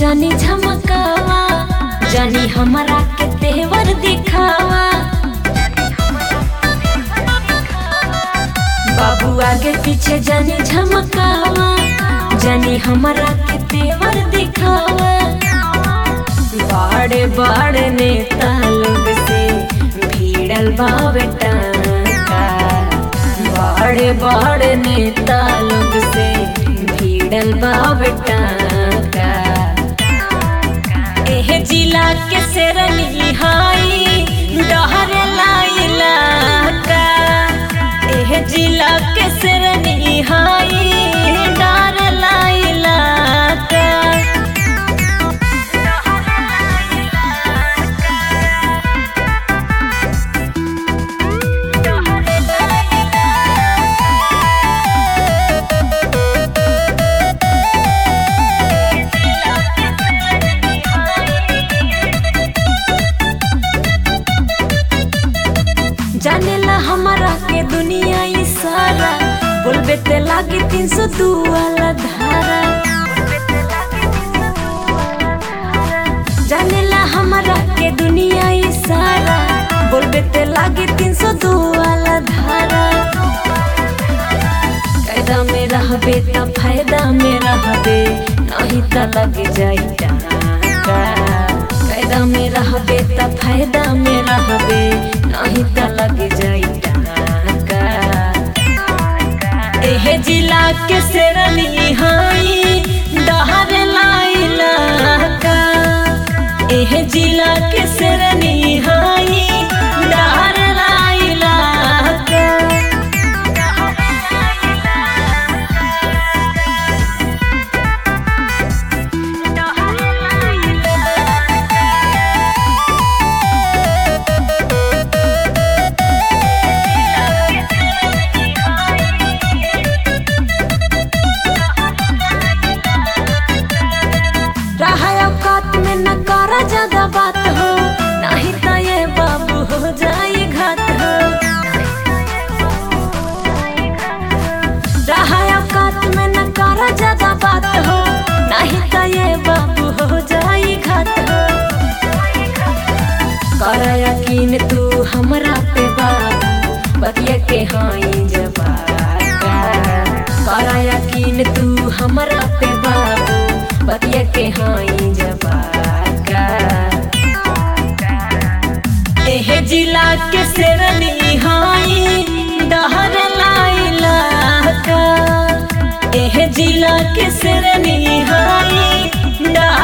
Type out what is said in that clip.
जानी झमकावा जानी हमारा के तेवर दिखावा बाबू आगे पीछे जानी झमकावा जानी हमारा के तेवर दिखावा बड़े बड़े नेता लोग से भीड़ल बावे टाका बड़े बड़े नेता लोग से भीड़ल बावे टाका एह जिला के शेरनी हाई डहर लाइला का एह जिला के शेरनी हाई डर लाइला का जानेला हमारा के दुनिया ई सारा बोलबे ते लागे तीन सौ दू वाला धारा जानेला हमारा के दुनिया ई सारा बोलबे ते लागे तीन सौ दू वाला धारा कायदा में रहबे त फायदा में रहबे नहीं त लग जाई टाका कायदा में रहबे त फायदा में रहबे नहीं त लग जाई टाका एह जिला के शेरनी हाई डहर लाइला का एह जिला के शेरनी हाई डहर लाइला का रहा औकात में न करा ज्यादा बात हो नहीं तो ये बाबू हो जाए घात हो रहा औकात में न करा ज्यादा बात हो नहीं तो ये बाबू हो जाए घात हो कर यकीन तू हमरा पे बाबू बतिया के हाई जवाब कर यकीन तू हमरा पे बाबू बतिया के हाई जवाका एह जिला के शेरनी हाई डहर लाइला का एह जिला के शेरनी हाई डहर